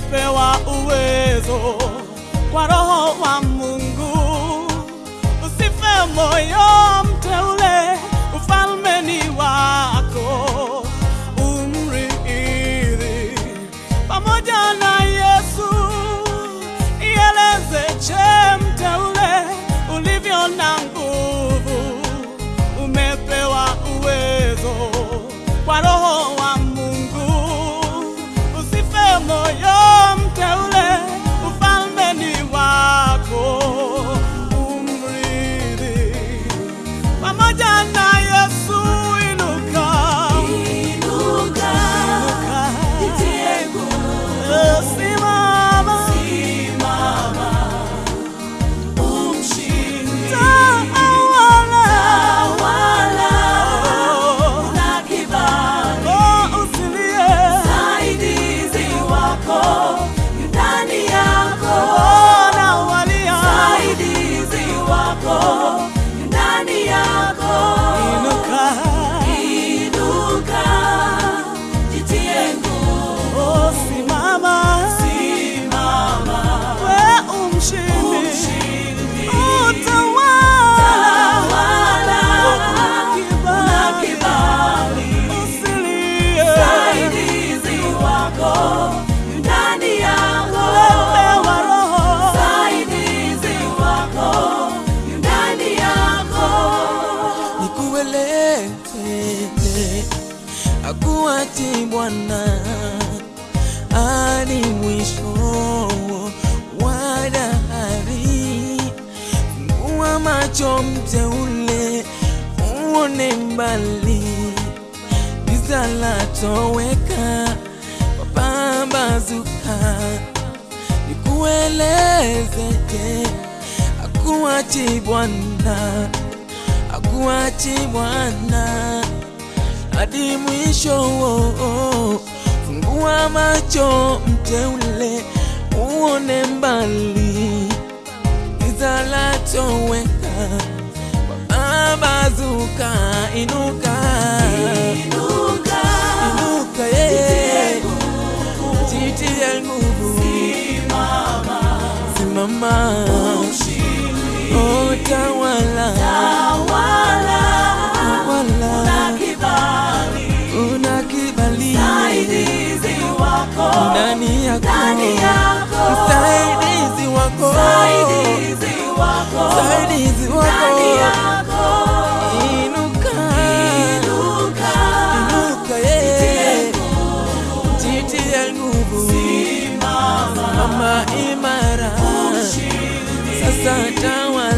umepewa uwezo kwa Roho wa Mungu. Usife moyo, mteule, ufalme ni wako, umrithi pamoja na Yesu. Ieleze che, mteule, ulivyo na nguvu, umepewa uwezo kwa Roho wa Mungu. Usife moyo, mteule, ufalme ni wako, umrithi pamoja na Yesu. Inuka, Inuka, inuka, jitie nguvu, Eh, simama, umshinde. tawala, Tawala Oh, na kibali, oh, usilie, msaidizi wako yu ndani yako, oh, nawalia, msaidizi wako yu ndani yako. inuka, Inuka, jitie nguvu, oh, simama, simama, we umshindi, umshindi. utawala, Tawala na kibali, kibali, usilie, msaidizi wako yu ndani yako, pewa Roho, msaidizi wako yu ndani yako. nikueleze akuachi Bwana hadi mwisho wa dahari. Fungua macho mteule, uone mbali, giza latoweka, mapambazuka. Nikueleze akuachi Bwana akuachi Bwana hadi mwisho. Fungua macho mteule, uone mbali, giza latoweka, mapambazuka. Inuka, Inuka, inuka, yeye jitie nguvu, simama, oh, tawala, tawala tawala. na kibali, una kibali msaidizi wako ndani yako, ndani yako, msaidizi wako, msaidizi wako msaidizi ndani wako, yako. inuka, Inuka, inuka, yeye jitie nguvu, mama imara, sasa tawala